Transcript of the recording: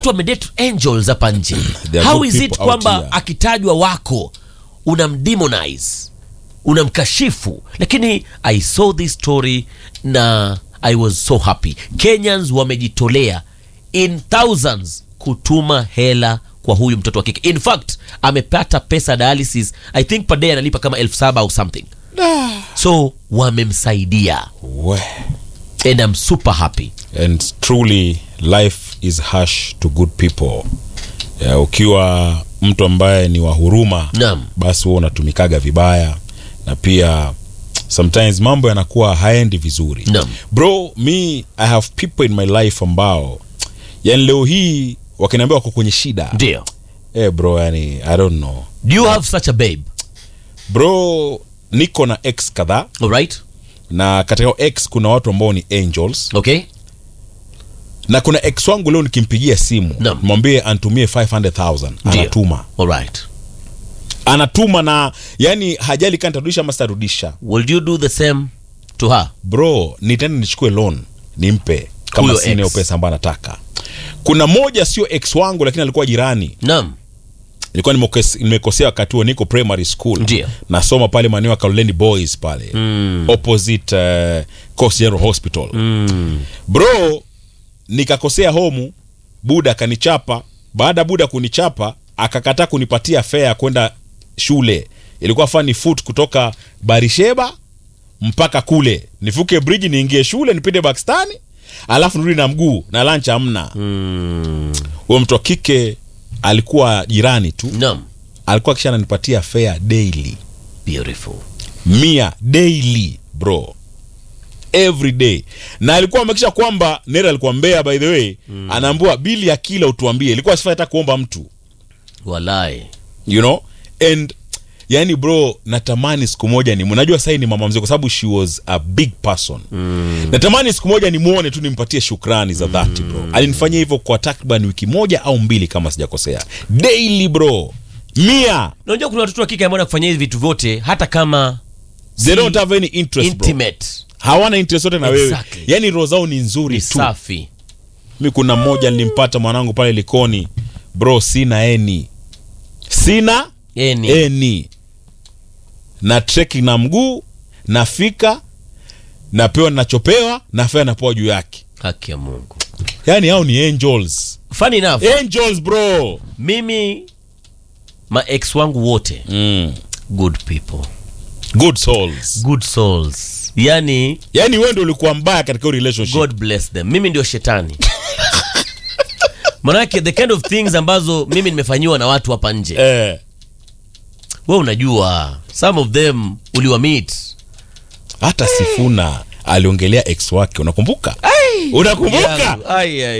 wamedate angels hapa nje There are how good is it people out kwamba here. akitajwa wako unamdemonize unamkashifu lakini i saw this story na i was so happy kenyans wamejitolea in thousands kutuma hela kwa huyu mtoto wa kike in fact amepata pesa dialysis i think per day analipa kama elfu saba au something so wamemsaidia We. and i'm super happy and truly life is harsh to good people ya, ukiwa mtu ambaye ni wa huruma Naam. basi huwa unatumikaga vibaya na pia sometimes mambo yanakuwa haendi vizuri Naam. bro me i have people in my life ambao yani leo hii wakiniambia wako kwenye shida ndio eh bro yani i don't know do you have such a babe bro niko na ex kadhaa alright na katika hao ex kuna watu ambao ni angels okay na kuna ex wangu leo nikimpigia simu Naam. mwambie antumie 500000 Ndio. anatuma alright anatuma na yani hajali kama nitarudisha ama sitarudisha will you do the same to her bro nitaenda nichukue loan nimpe kama Huyo sina hiyo ex. pesa ambayo anataka kuna moja sio ex wangu lakini alikuwa jirani naam nilikuwa nimekos- nimekosea wakati huo niko primary school Ndio. nasoma pale maeneo ya Kaloleni boys pale Mm. opposite uh, Coast General hospital mm. bro nikakosea homu buda akanichapa baada ya buda kunichapa akakataa kunipatia fea ya kwenda shule ilikuwa fani foot kutoka barisheba mpaka kule nivuke bridge niingie shule nipite bakstani alafu nirudi na mguu na lunch hamna Mm. huyo mtu wa kike alikuwa jirani tu naam alikuwa kisha ananipatia fea daily beautiful mia daily bro every day na alikuwa amekisha kwamba nera alikuwa mbea by the way mm. anaambua bili ya kila utuambie ilikuwa sifai hata kuomba mtu walai you know and yani bro natamani siku moja ni najua sahii ni mama mzee kwa sababu she was a big person mm. natamani siku moja nimwone tu nimpatie shukrani za dhati bro alinifanyia hivyo kwa takriban wiki moja au mbili kama sijakosea daily bro mia unajua kuna watoto wa kike ambao wanakufanyia hivi vitu vyote hata kama they don't have any interest bro. intimate hawana interest yote na wewe Exactly. yani roho zao ni nzuri ni tu safi mi kuna mmoja nilimpata mwanangu pale likoni bro sina eni sina yani eni na treki na mguu nafika napewa nachopewa nafea napewa juu yake haki ya mungu yani hao ni angels funny enough angels bro mimi ma ex wangu wote mm. good people good souls good souls yani yani wewe ndio ulikuwa mbaya katika hiyo relationship god bless them mimi ndio shetani manake the kind of things ambazo mimi nimefanyiwa na watu hapa nje eh, we unajua some of them uliwa meet hata sifuna aliongelea ex wake unakumbuka unakumbuka Yangu. Ai, ai,